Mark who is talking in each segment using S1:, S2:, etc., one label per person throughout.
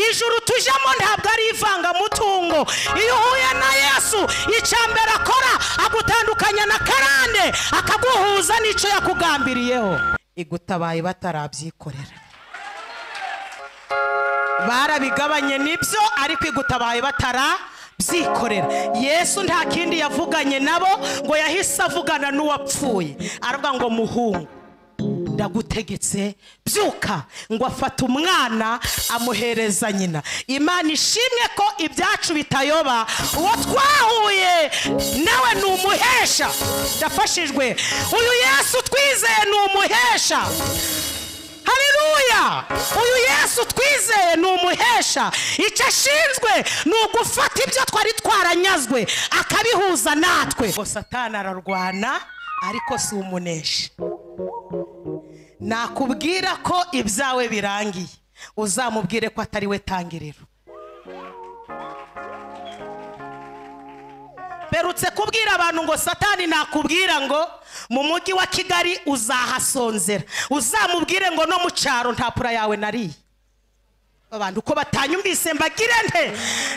S1: ijuru tujyamo ntabwo ari ivangamutungo iyo uhuye na yesu icya mbere akora agutandukanya na karande akaguhuza n'icyo yakugambiriyeho igutabaye batarabyikorera barabigabanye nibyo ariko igutabaye batarabyikorera yesu nta kindi yavuganye nabo ngo yahise avugana n'uwapfuye aravuga ngo muhungu ndagutegetse byuka ngo afate umwana amuhereza nyina imana ishimwe ko ibyacu bitayoba uwo twahuye nawe ni umuhesha ndafashijwe uyu yesu twizeye ni umuhesha hariruya uyu yesu twizeye ni umuhesha icyo ashinzwe ni ugufata ibyo twari twaranyazwe akabihuza natwe ngo satana ararwana ariko si umunesha nakubwira ko ibyawe birangiye uzamubwire ko atari we tangiriro mperutse kubwira abantu ngo satani nakubwira ngo mu mujyi wa kigali uzahasonzera uzamubwire ngo no mu cyaro nta pura yawe nariye abantu uko batanyumvise mbagire nte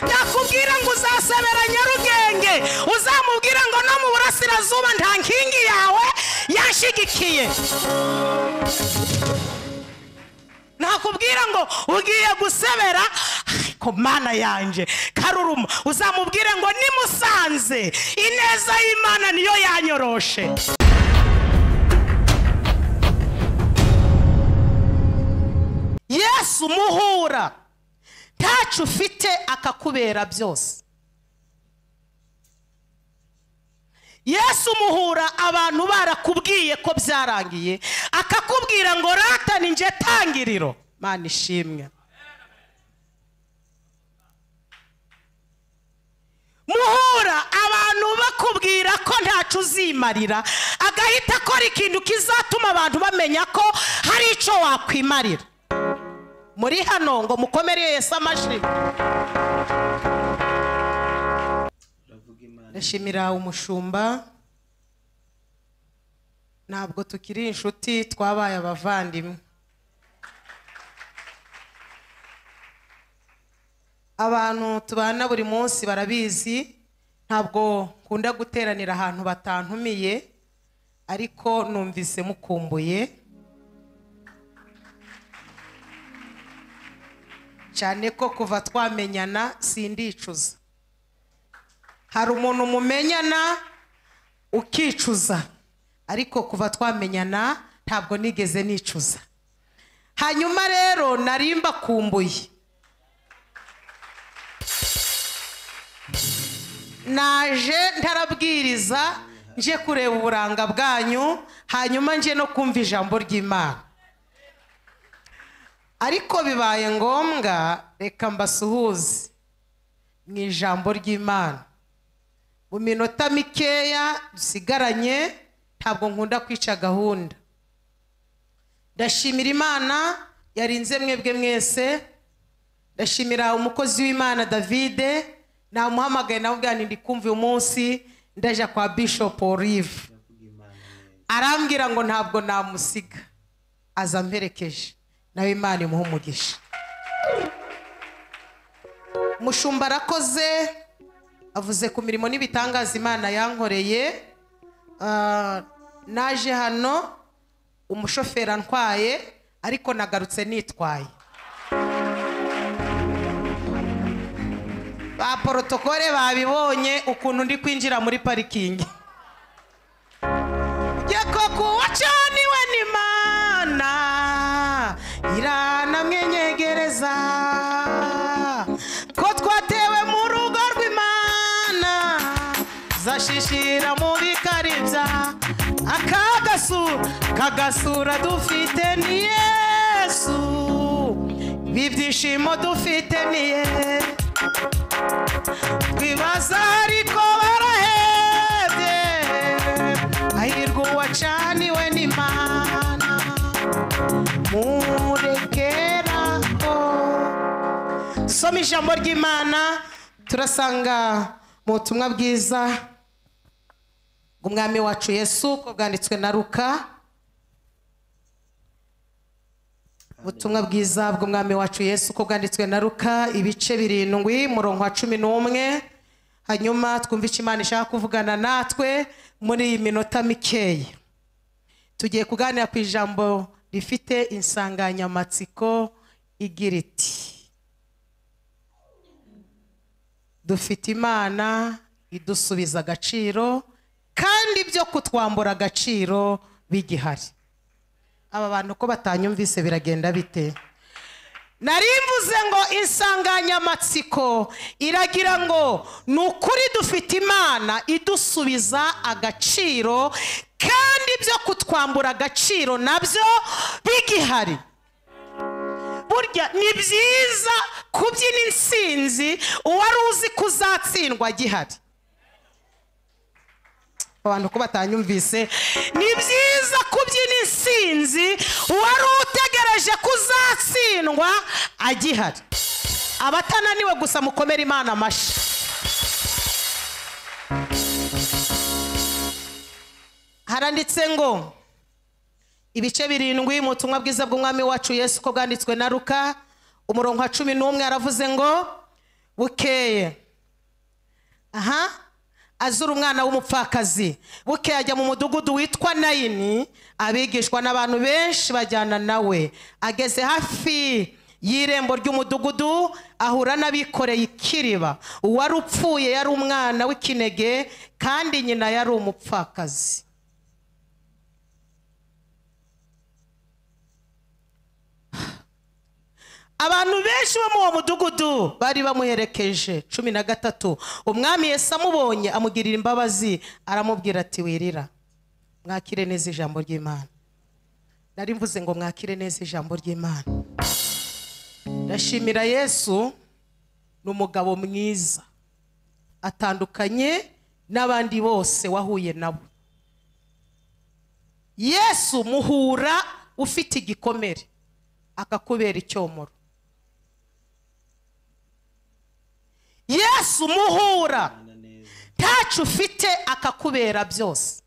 S1: nakubwira ngo uzasebera nyarugenge uzamubwire ngo no mu burasirazuba nta nkingi yawe yashyigikiye nakubwira ngo ugiye gusebera ariko mana yanjye karuruma uzamubwire ngo nimusanze ineza y'imana niyo yanyoroshe yesu muhura ntacu ufite akakubera byose yesu muhura abantu barakubwiye ko byarangiye akakubwira ngo rata ni njye tangiriro mana ishimwe muhura abantu bakubwira ko ntacu uzimarira agahita akora ikintu kizatuma abantu bamenya ko hari icyo wakwimarira muri hano ngo mukomere Yesu amashyi ndashimira umushumba ntabwo tukiri inshuti twabaye abavandimwe abantu tubana buri munsi barabizi ntabwo nkunda guteranira ahantu batantumiye ariko numvise mukumbuye cyane ko kuva twamenyana sindicuza hari umuntu mumenyana ukicuza ariko kuva twamenyana ntabwo nigeze nicuza hanyuma rero nari mbakumbuye naje ntarabwiriza nje kureba uburanga bwanyu hanyuma nje no kumva ijambo ry'imana ariko bibaye ngombwa reka mbasuhuze mu ijambo ry'imana mu minota mikeya dusigaranye ntabwo nkunda kwica gahunda ndashimira imana yarinze mwebwe mwese ndashimira umukozi w'imana davide namuhamagaye namubwira nti ndi kumva uyu munsi ndajya kwa bishop olive arambwira ngo ntabwo namusiga aza mperekeje nawe imana imuha umugisha mushumba arakoze avuze ku mirimo n'ibitangaza imana yankoreye naje hano umushoferi antwaye ariko nagarutse nitwaye ba porotokole babibonye ukuntu ndi kwinjira muri parikingi njye koko wacaniwe n'imana iranamwenyegereza ko twatewe mu rugo rw'imana zashishira mu bikari bya akagasura kagasura dufite ni yesu ibyishimo dufite ni yesu twibaza ariko barahebye hahirwa uwacaniwe n'imana murekeraho soma ijambo ry'imana turasanga mu butumwa bwiza bw'umwami wacu yesu ko bwanditswe na ruka ubutumwa bwiza bw'umwami wacu yesu uko bwanditswe na ruka ibice birindwi murongo wa cumi n'umwe hanyuma twumve icyo imana ishaka kuvugana natwe muri iyi minota mikeya tugiye kuganira ku ijambo rifite insanganyamatsiko igira iti dufite imana idusubiza agaciro kandi ibyo kutwambura agaciro bigihari aba bantu ko batanyumvise biragenda bite nari mvuze ngo insanganyamatsiko iragira ngo ni ukuri dufite imana idusubiza agaciro kandi ibyo kutwambura agaciro nabyo bigihari burya ni byiza kubyina insinzi uwari uzi ko uzatsindwa agihari abantu ko batanyumvise ni byiza kubyina insinzi uwari utegereje ko uzatsindwa agihari abatananiwe gusa mukomere imana amashyi haranditse ngo ibice birindwi mu butumwa bwiza bw'umwami wacu yesu ko bwanditswe na ruka umurongo wa cumi n'umwe aravuze ngo bukeye aha azura umwana w'umupfakazi buke ajya mu mudugudu witwa nayini abigishwa n'abantu benshi bajyana nawe ageze hafi y'irembo ry'umudugudu ahura n'abikoreye ikiriba uwari upfuye yari umwana w'ikinege kandi nyina yari umupfakazi abantu benshi bo muri uwo mudugudu bari bamuherekeje cumi na gatatu umwami Yesu amubonye amugirira imbabazi aramubwira ati wirira mwakire neza ijambo ry'imana nari mvuze ngo mwakire neza ijambo ry'imana ndashimira yesu ni umugabo mwiza atandukanye n'abandi bose wahuye nabo yesu muhura ufite igikomere akakubera icyomoro yesu muhura ntacyo ufite akakubera byose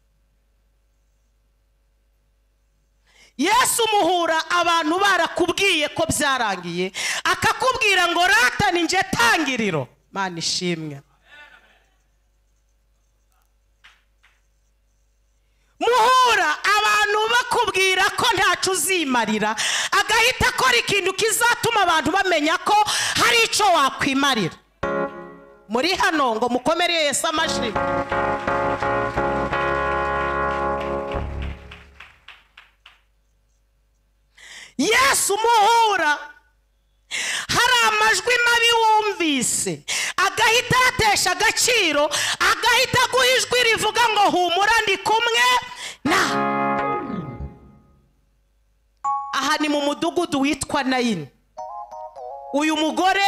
S1: yesu muhura abantu barakubwiye ko byarangiye akakubwira ngo rata ni nje tangiriro mana ishimwe muhura abantu bakubwira ko ntacyo uzimarira agahita akora ikintu kizatuma abantu bamenya ko hari icyo wakwimarira muri hano ngo mukomere Yesu amashyi yesu muhura hari amajwi mabi wumvise agahita yatesha agaciro agahita aguha ijwi rivuga ngo humura ndi kumwe na aha ni mu mudugudu witwa nayini uyu mugore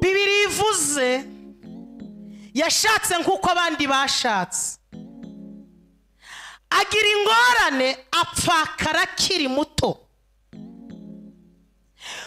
S1: bibiri ivuze yashatse nk'uko abandi bashatse agira ingorane apfakara akiri muto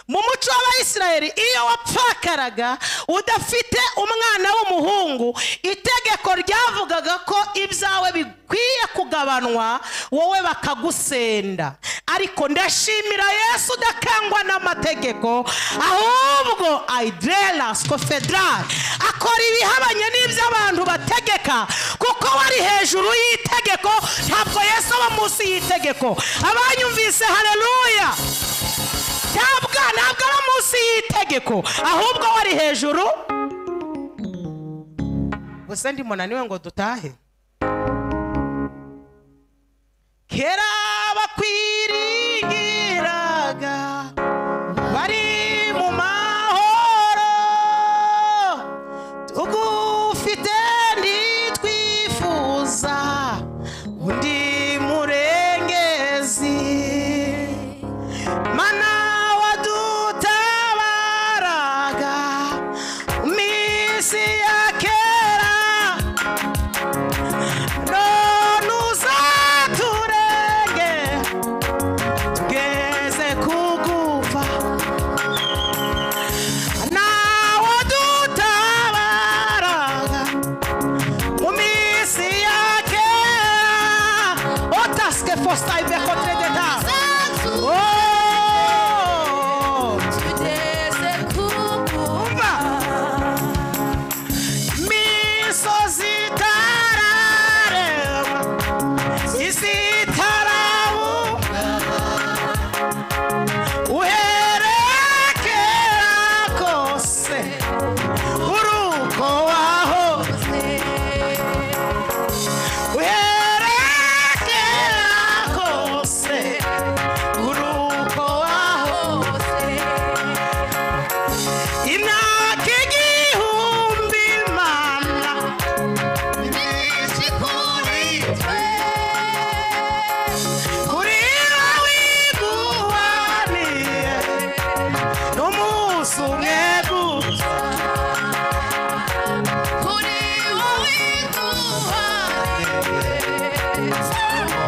S1: mu muco w'abayisiraheli iyo wapfakaraga udafite umwana w'umuhungu itegeko ryavugaga ko ibyawe bikwiye kugabanwa wowe bakagusenda ariko ndashimira yesu udakangwa n'amategeko ahubwo aidelas kofedral akora ibihabanye n'iby'abantu bategeka kuko wari hejuru y'itegeko ntabwo yesu aba munsi y'itegeko abanyumvise hareruya ntabwo ntabwo ari munsi y'itegeko ahubwo wari hejuru gusa ndi munaniwe ngo dutahe kera bakwiringiraga bari mu mahoro tugufite ntitwifuza undi murengezi mana wadutabaraga mu minsi ya kera none uzaturenge tugeze kugufa nawe dutabaraga mu minsi ya kera otasike fosita ibekotere deta Oh!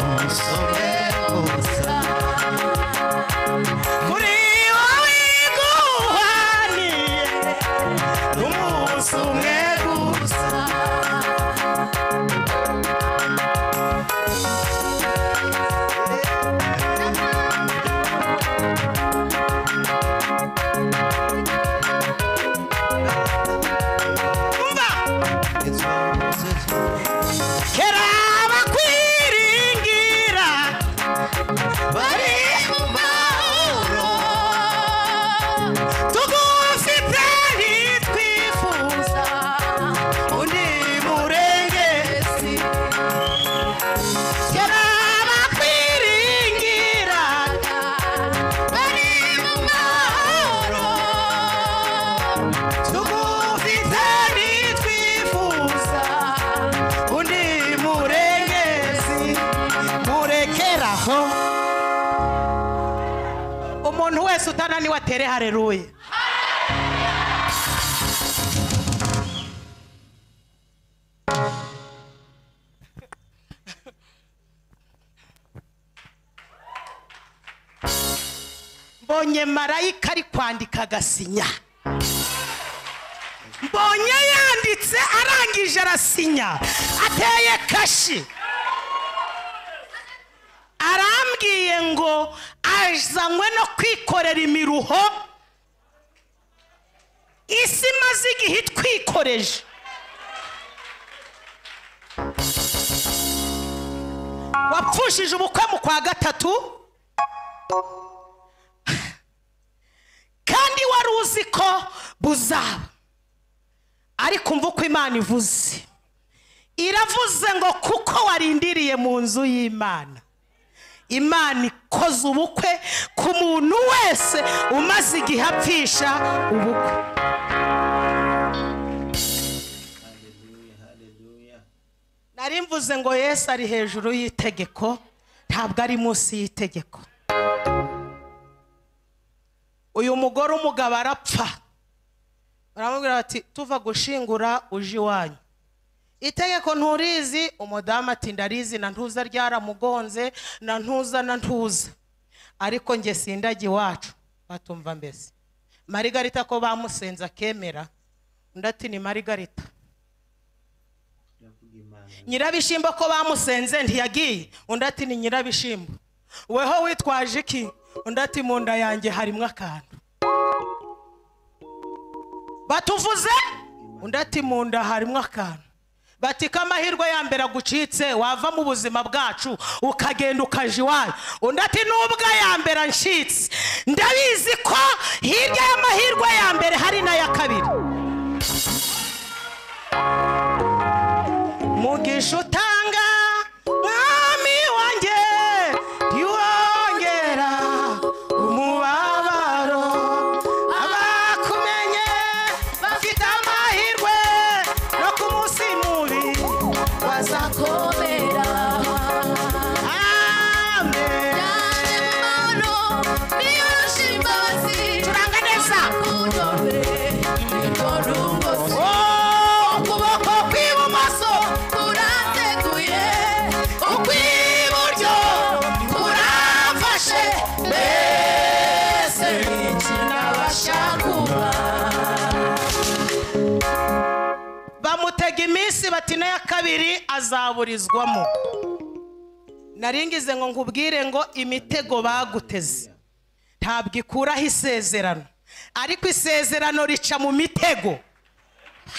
S2: umusore gusa
S1: kuri wowe guhaniye n'umunsi umwe gusa umva
S2: izo nzuki
S1: kera abakwiringira bari mu mahoro tugufite ntitwifuza undi murengezi kera abakwiringira bari mu mahoro tugufite ntitwifuza undi murengezi murekeraho umuntu wese utananiwe atere hareruye mbonye marayika ari kwandika agasinya mbonye yanditse arangije arasinya ateye kashi arambwiye ngo azanywe no kwikorera imiruho isi imaze igihe itwikoreje wapfushije ubukwe mu kwa gatatu kandi wari uzi ko buzaba ariko umva uko imana ivuze iravuze ngo kuko warindiriye mu nzu y'imana imana ikoze ubukwe ku muntu wese umaze igihe apfisha ubukwe nari mvuze ngo yesu ari hejuru y'itegeko ntabwo ari munsi y'itegeko uyu mugore umugabo arapfa baramubwira bati tuva gushingura uje iwanyu itegeko nturizi umudamu ati ndarizi na ntuza ryaramugonze na ntuza na ntuza ariko nge sindajya iwacu batumva mbese marigarita ko bamusenze akemera undi ati ni marigarita nyirabishimbo ko bamusenze ntiyagiye undi ati ni nyirabishimbo weho witwaje iki undi ati mu nda yanjye harimo akantu batuvuze undi ati mu nda harimo akantu bati k'amahirwe ya mbere agucitse wava mu buzima bwacu ukagenda ukaja iwanyu undi ati n'ubwo ya mbere ancitse ndabizi ko hirya y'amahirwe ya mbere hari n'aya kabiri mugisha utanga mwami wanjye ntiwongera umubabaro abakumenye bafite amahirwe no ku munsi mubi
S3: Wazakomera
S1: amen
S3: Yaje mano Biyoshi mbazi
S1: turanga neza
S3: Kudore Ikorungo si
S1: Oh, ukuboko kw'ibumoso
S3: Kurateguye
S1: ukw'iburyo kurafashe
S3: Mbese Nabashakuba
S1: bamutega iminsi bati n'aya kabiri azaburizwamo naringize ngo nkubwire ngo imitego baguteze ntabwo ikuraho isezerano ariko isezerano rica mu mitego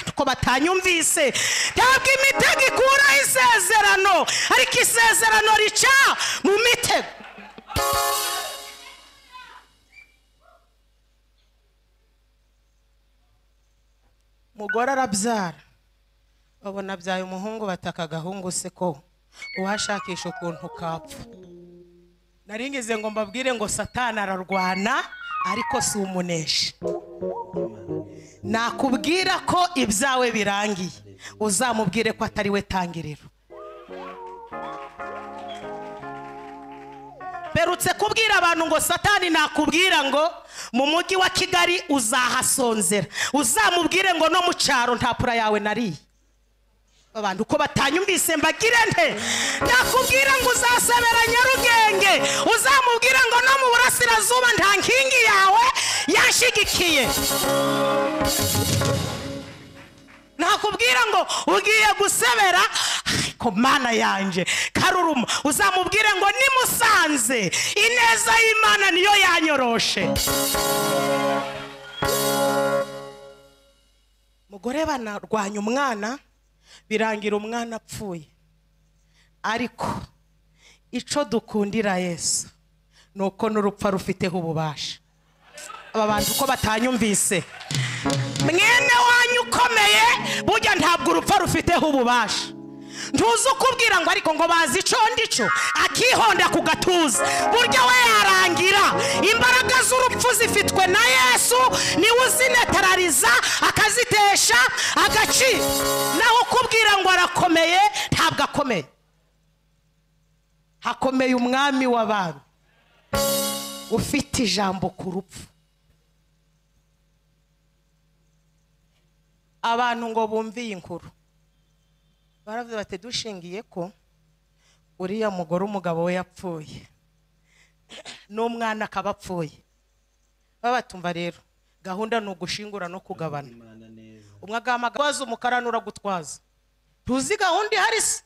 S1: ariko batanyumvise ntabwo imitego ikuraho isezerano ariko isezerano rica mu mitego umugore arabyara babona abyaye umuhungu bataka agahungu se ko uwashakisha ukuntu kapfa nari ngize ngo mbabwire ngo satani ararwana ariko si umuneshi nakubwira ko ibyawe birangiye uzamubwire ko atari we tangiriro mperutse kubwira abantu ngo satani nakubwira ngo mu mujyi wa kigali uzahasonzera uzamubwire ngo no mu cyaro nta pura yawe nariye abantu uko batanyumvise mbagire nte nakubwira ngo uzase y'uburasirazuba nta nkingi yawe yanshyigikiye nakubwira ngo ugiye gusebera ariko mana yanjye karuruma uzamubwire ngo nimusanze ineza y'imana niyo yanyoroshe mugore banarwanya umwana birangira umwana apfuye ariko icyo dukundira yesu ni uko n'urupfa rufiteho ububasha aba bantu uko batanyumvise mwene wanyu ukomeye burya ntabwo urupfa rufiteho ububasha ntuzi ukubwira ngo ariko ngo bazi icyo ndi cyo akihonda ku gatuza burya we yarangira imbaraga z'urupfu zifitwe na yesu niwe uzinetarariza akazitesha agaciro naho ukubwira ngo arakomeye ntabwo akomeye hakomeye umwami w'abantu ufite ijambo ku rupfu abantu ngo bumve iyi nkuru baravuze bati dushingiye ko uriya mugore umugabo we yapfuye n'umwana akaba apfuye babatumva rero gahunda ni ugushingura no kugabana umwe agahamagaza umukara n'uragutwaza tuzi gahunda ihari se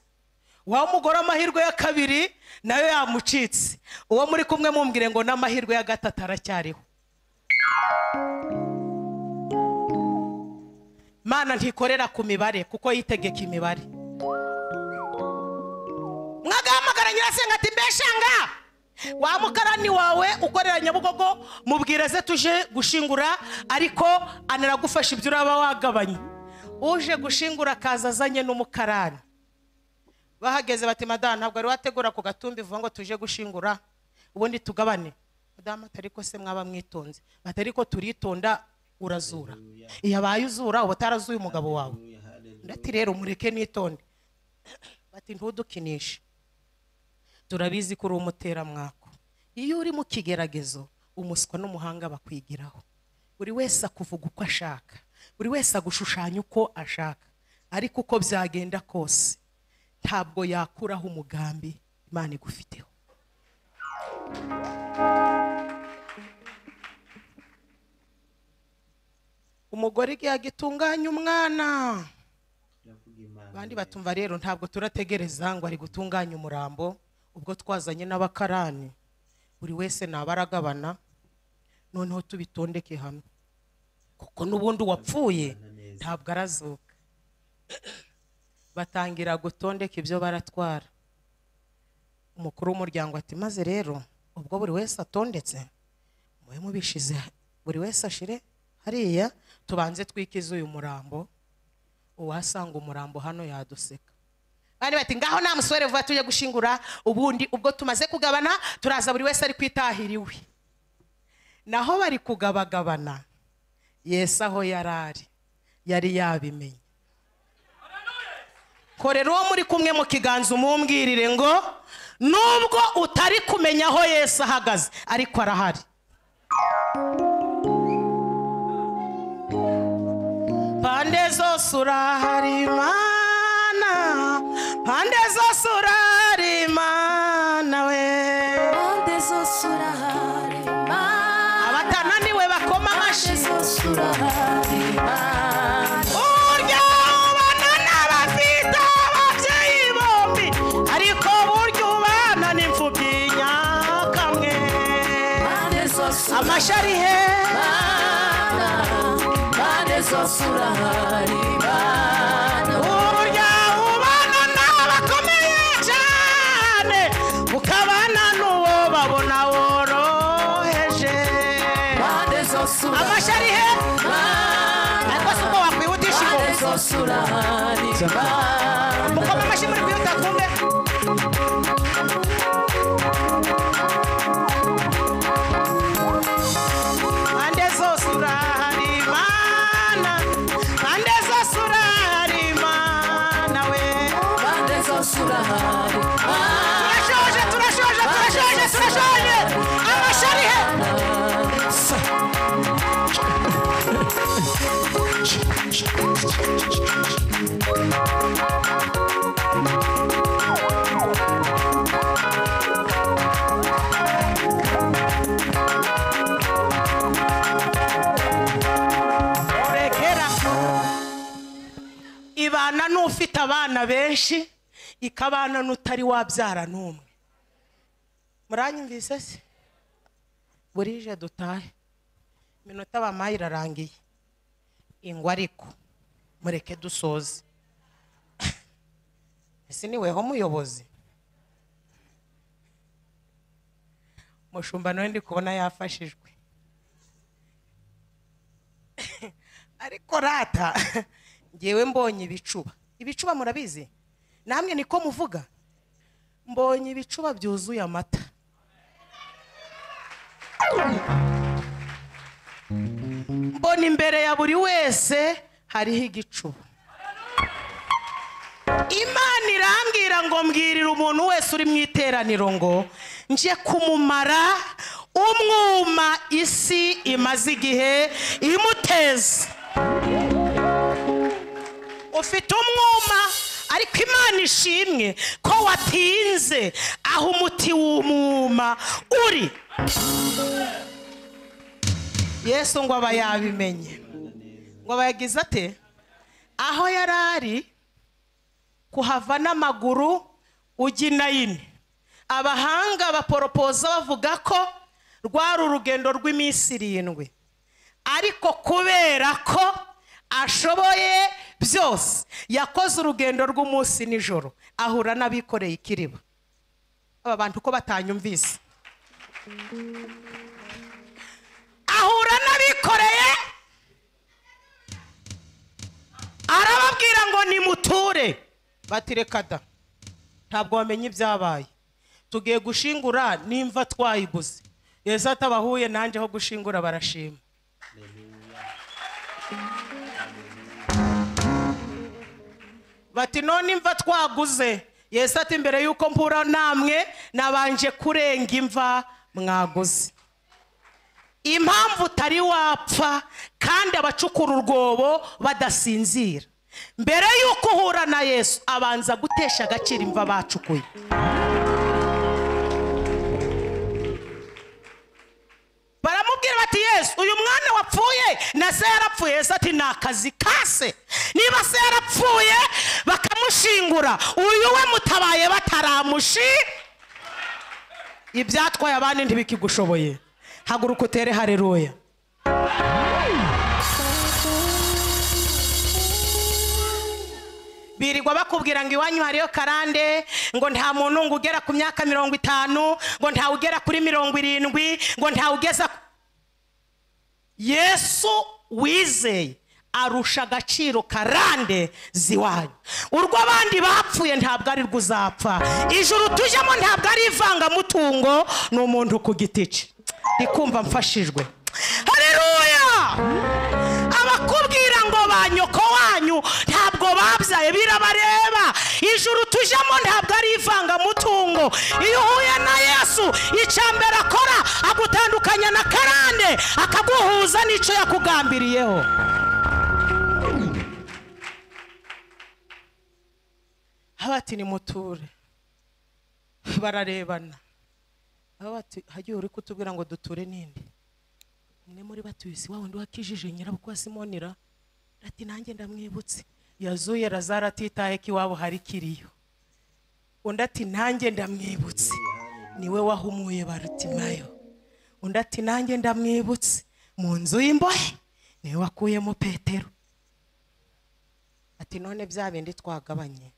S1: wa mugore amahirwe ya kabiri nayo yamucitse uwo muri kumwe mumbwire ngo n'amahirwe ya gatatu aracyariho mana ntikorera ku mibare kuko yitegeka imibare mwagahamagara nyirasenga ati mbeshanga wa mukarani wawe ukorera nyabugogo mubwire ze tuje gushingura ariko anaragufasha ibyo uraba wagabanye uje gushingura akaza azanye n'umukarani bahageze bati madamu ntabwo wari wategura ku gatumbi vuba ngo tuje gushingura ubundi tugabane madamu atari ko se mwaba mwitonze atari ko turitonda urazura iyo abaye uzura uba utarazuye umugabo wawe ndati rero mureke nitonde bati ntudukinishe turabizi ko uri umuteramwako iyo uri mu kigeragezo umuswa n'umuhanga bakwigiraho buri wese akuvuga uko ashaka buri wese agushushanya uko ashaka ariko uko byagenda kose ntabwo yakuraho umugambi imana igufiteho umugore igihe agitunganya umwana abandi batumva rero ntabwo turategereza ngo ari gutunganya umurambo ubwo twazanye n'abakarani buri wese naba aragabana noneho tubitondeke hamwe kuko n'ubundi uwapfuye ntabwo arazuka batangira gutondeka ibyo baratwara umukuru w'umuryango ati maze rero ubwo buri wese atondetse mube mubishize buri wese ashire hariya tubanze twikize uyu murambo uwasanga umurambo hano yaduseka bari bati ngaho nta musore vuba tujye gushingura ubundi ubwo tumaze kugabana turaza buri wese ari kwitahira iwe naho bari kugabagabana yesu aho yari ari yari yabimenye korera uwo muri kumwe mu kiganza umumbwirire ngo nubwo utari kumenya aho yesu ahagaze ariko arahari pande zose urahari imana pande zose urahari imana we
S3: Ande zose urahari Mana
S1: abatananiwe bakoma amashyi
S3: Ande zose urahari Mana
S1: burya ubana n'abafite ababyeyi bombi ariko burya ubana n'imfubyi nyakamwe
S3: Ande zose
S1: amashyi ari he
S3: Ande zose urahari Mana
S1: burya ubana n'abakomeye cyane ukabana n'uwo babona woroheje
S3: Ande zose urahari
S1: amashyi ari he ariko si uko wakwihutisha
S3: Ande
S1: ibumoso
S3: zose urahari Mana
S1: mukoma amashyi muri kwihuta kumve mpande zose urahari imana mpande zose urahari imana we
S3: Ande zose urahari
S1: turashoje turashoje turashoje turashoje amashyi he benshi ikabana n'utari wabyara n'umwe muranyumvise se burije dutahe iminota bampaye irarangiye ingwa ariko mureke dusoze ese niweho muyobozi mushumba nawe ndi kubona yafashijwe ariko rata ngewe mbonye ibicuba ibicuba murabizi namwe niko muvuga mbonye ibicuba byuzuye amata mbona imbere ya buri wese hariho igicuba imana irambwira ngo mbwirira umuntu wese uri mu iteraniro ngo nje kumumara umwuma isi imaze igihe imuteza ufite umwuma ariko imana ishimwe ko watinze aho umuti w'umwuma uri yesu ngo aba yabimenye ngo aba yagize ate aho yari ari kuhava n'amaguru ujya inayini abahanga baporopoza bavuga ko rwari urugendo rw'iminsi irindwi ariko kubera ko ashoboye byose yakoze urugendo rw'umunsi nijoro ahura n'abikoreye ikiriba aba bantu ko batanyumvise ahura n'abikoreye arababwira ngo nimuture bati reka da ntabwo wamenye ibyabaye tugiye gushingura nimva twayiguze yesu atabahuye nanjye aho gushingura barashima bati none imva twaguze yesu ati mbere y'uko mpura namwe nabanje kurenga imva mwaguze impamvu utari wapfa kandi abacukura urwobo badasinzira mbere y'uko uhura na yesu abanza gutesha agaciro imva bacukuye baramubwira bati yesu uyu mwana wapfuye na se yarapfuye yesu ati ni akazi kase niba se yarapfuye bakamushingura uyu we mutabaye bataramushi ibyatwaye abandi ntibikigushoboye haguruka utere hareruya birirwa bakubwira ngo iwanyu hariyo karande ngo nta muntu ngo ugera ku myaka mirongo itanu ngo ntawe ugera kuri mirongo irindwi ngo ntawe ugeza ku- yesu wizeye arusha agaciro karande ziwanyu urwo abandi bapfuye ntabwo ari rwo uzapfa ijuru tujyamo ntabwo ari ivangamutungo ni umuntu ku giti cye ndi kumva mfashijwe hareruya abakubwira ngo ba nyoko wanyu ntabwo babyaye birabareba ijuru tujemo ntabwo ari ivangamutungo iyo uhuye na yesu icya mbere akora agutandukanya na karande akaguhuza n'icyo yakugambiriyeho aho bati ni muture bararebana aho bati hagiye uri kutubwira ngo duture n'indi umwe muri batuye si wa wundi wakijije nyirabukwa simonira ati nanjye ndamwibutse yazuye razara atitaye ko iwabo hari kiriyo undi ati nanjye ndamwibutse niwe wahumuye barutimayo undi ati nanjye ndamwibutse mu nzu y'imbohe niwe wakuyemo petero ati none bya bindi twagabanye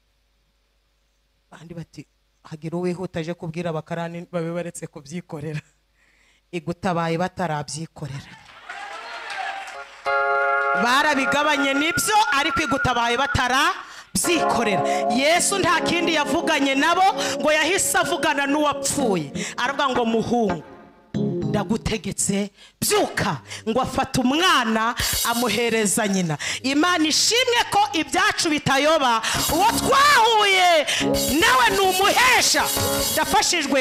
S1: abandi bati hagira uwihuta aje kubwira abakarani babe baretse kubyikorera igutabaye batarabyikorera barabigabanye nibyo ariko igutabaye batarabyikorera yesu nta kindi yavuganye nabo ngo yahise avugana n'uwapfuye aravuga ngo muhungu ndagutegetse byuka ngo afate umwana amuhereza nyina imana ishimwe ko ibyacu bitayoba uwo twahuye nawe ni umuhesha ndafashijwe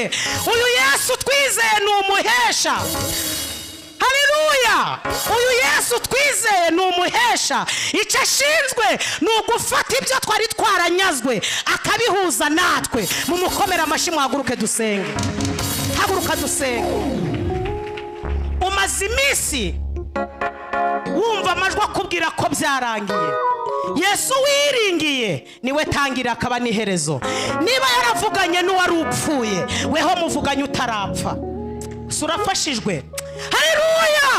S1: uyu yesu twizeye ni umuhesha haleluya uyu yesu twizeye ni umuhesha icyo ashinzwe ni ugufata ibyo twari twaranyazwe akabihuza natwe mumukomere amashyi muhaguruke dusenge haguruka dusenge umaze iminsi wumva amajwi akubwira ko byarangiye yesu wiringiye niwe tangira akaba n'iherezo niba yaravuganye n'uwari upfuye weho muvuganye utarapfa si urafashijwe hareruya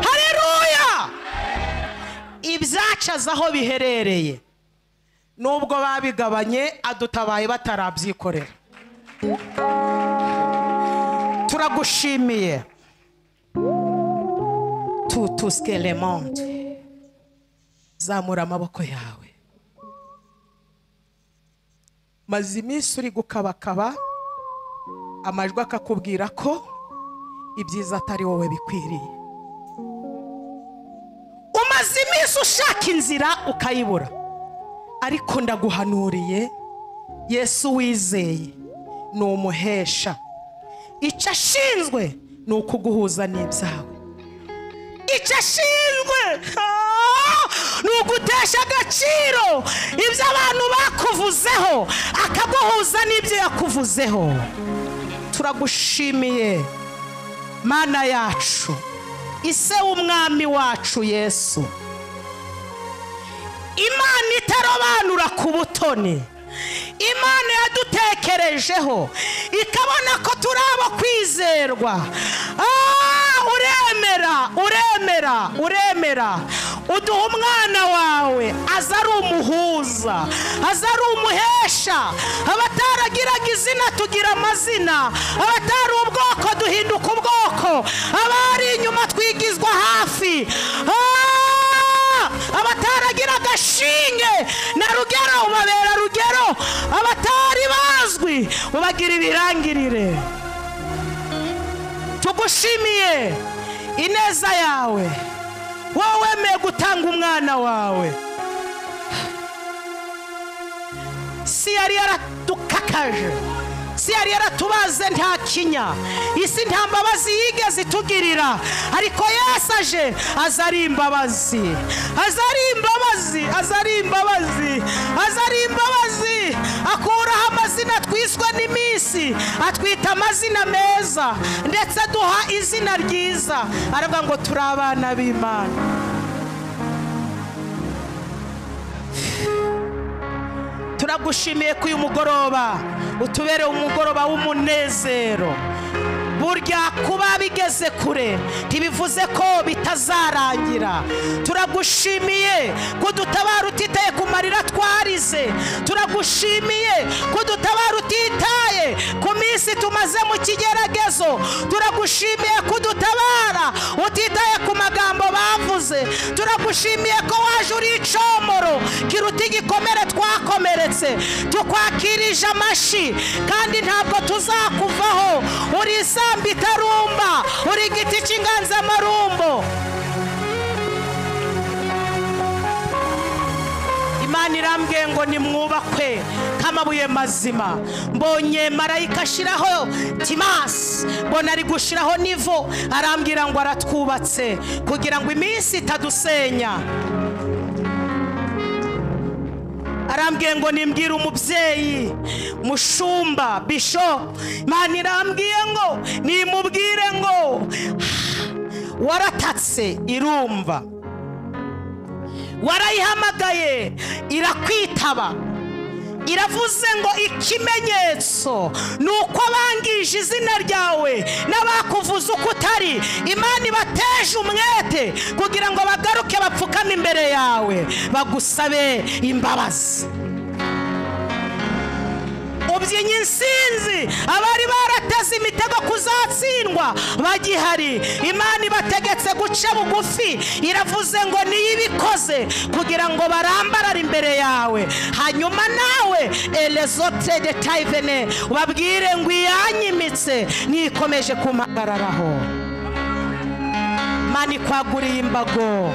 S1: hareruya ibyacaza aho biherereye nubwo babigabanye adutabaye batarabyikorera turagushimiye tutuske le monde zamura amaboko yawe maze iminsi uri gukabakaba amajwi akakubwira ko ibyiza atari wowe bikwiriye umaze iminsi ushaka inzira ukayibura ariko ndaguhanuriye yesu wizeye ni umuhesha icyo ashinzwe ni ukuguhuza n'ibyawe icyo ashinzwe ah, ni ugutesha agaciro ibyo abantu bakuvuzeho akaguhuza n'ibyo yakuvuzeho turagushimiye mana yacu ise w'umwami wacu yesu imana itarobanura ku butoni imana yadutekerejeho ikabona ko turi abo kwizerwa Ah, uremera uremera uremera uduha umwana wawe aza ari umuhuza aza ari umuhesha abataragiraga izina tugira amazina abatari ubwoko duhinduka ubwoko abari inyuma twigizwa hafi Ah! abataragira agashinge na rugero ubabera rugero abatari bazwi ubagira ibirangirire tugushimiye ineza yawe wowe wemeye gutanga umwana wawe isi yari yaradukakaje isi yari yaratubaze nta kinya isi nta mbabazi yigeze itugirira ariko yesu aje aza ari imbabazi aza ari imbabazi aza ari imbabazi aza ari imbabazi akuraho amazina twiswe n'iminsi atwita amazina meza ndetse aduha izina ryiza aravuga ngo turi abana b'imana turagushimiye ko uyu mugoroba utubereye umugoroba w'umunezero burya kuba bigeze kure ntibivuze ko bitazarangira turagushimiye ko dutabara utitaye ku marira twarize turagushimiye ko dutabara utitaye ku minsi tumaze mu kigeragezo turagushimiye ko dutabara utitaye ku magambo bavuze turagushimiye ko waje uri icomoro kiruta igikomere twakomeretse tukwakirije amashi kandi ntabwo tuzakuvaho uri isambu itarumba uri igiti cy'inganzamarumbo imana irambwiye ngo nimwubakwe nk'amabuye mazima mbonye marayika ashyiraho timasi mbona ari gushyiraho nivo arambwira ngo aratwubatse kugira ngo iminsi itadusenya arambwiye ngo nimbwire umubyeyi mushumba bisho imana irambwiye ngo nimubwire ngo waratatse irumva warayihamagaye irakwitaba iravuze ngo ikimenyetso ni uko abangije izina ryawe n'abakuvuze uko utari imana ibateje umwete kugira ngo bagaruke bapfukame imbere yawe bagusabe imbabazi ubyinnye insinzi abari barateze imitego kuzatsindwa bagihari imana ibategetse guca bugufi iravuze ngo niyo ibikoze kugira ngo barambarare imbere yawe hanyuma nawe erezote de tayivene ubabwire ngo iyanyimitse nikomeje kumpagararaho mana ikwaguriye imbago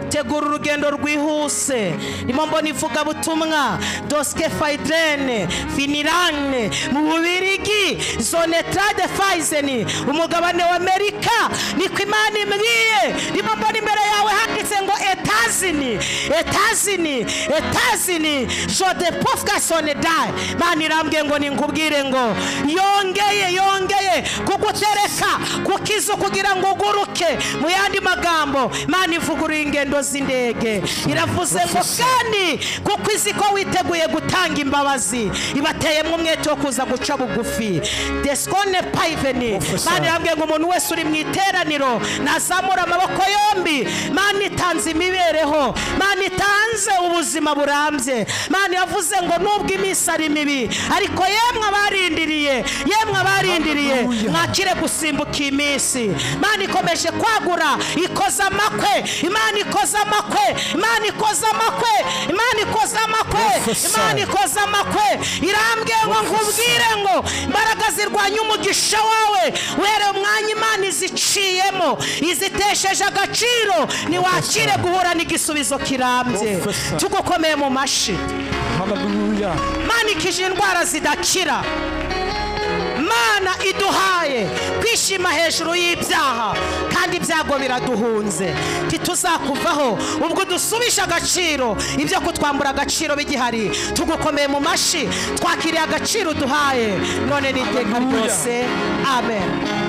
S1: tegura urugendo rwihuse ndimo mbona ivugabutumwa dosike fayidene finirane mu bubirigi muri zone trade faizeni umugabane wa amerika niko imana imbwiye ndimo mbona imbere yawe handitse ngo etazini etazini etazini jode pofka sonedayi mana irambwiye ngo ningubwire ngo yongeye yongeye kugutereka ku kizu kugira ngo uguruke mu yandi magambo mana ivuguruye ingendo z'indege iravuze ngo kandi kuko izi ko witeguye gutanga imbabazi ibateyemo umwete wo kuza guca bugufi desone payiveni mana irambwiye ngo umuntu wese uri mu iteraniro nazamura amaboko yombi mana itanze imibereho mana itanze ubuzima burambye mana yavuze ngo nubwo iminsi ari mibi ariko yemwe abarindiriye yemwe abarindiriye mwakire gusimbuka iyi minsi imana ikomeje kwagura ikoza amakwe imana ikoza amakwe imana ikoza amakwe imana ikoza amakwe imana ikoza amakwe irambwiye ngo nkubwire ngo imbaraga zirwanya umugisha wawe were umwanya imana iziciyemo izitesheje agaciro ntiwakire guhura n'igisubizo kirambye tugukomeye mu mashyi
S4: Hallelujah.
S1: manikije indwara zidakira mana iduhaye kwishima hejuru y'ibyaha kandi ibyago biraduhunze ntituzakuvaho ubwo dusubisha agaciro ibyo kutwambura agaciro bigihari tugukomeye mu mashyi twakiriye agaciro uduhaye none n'iteka ryose amen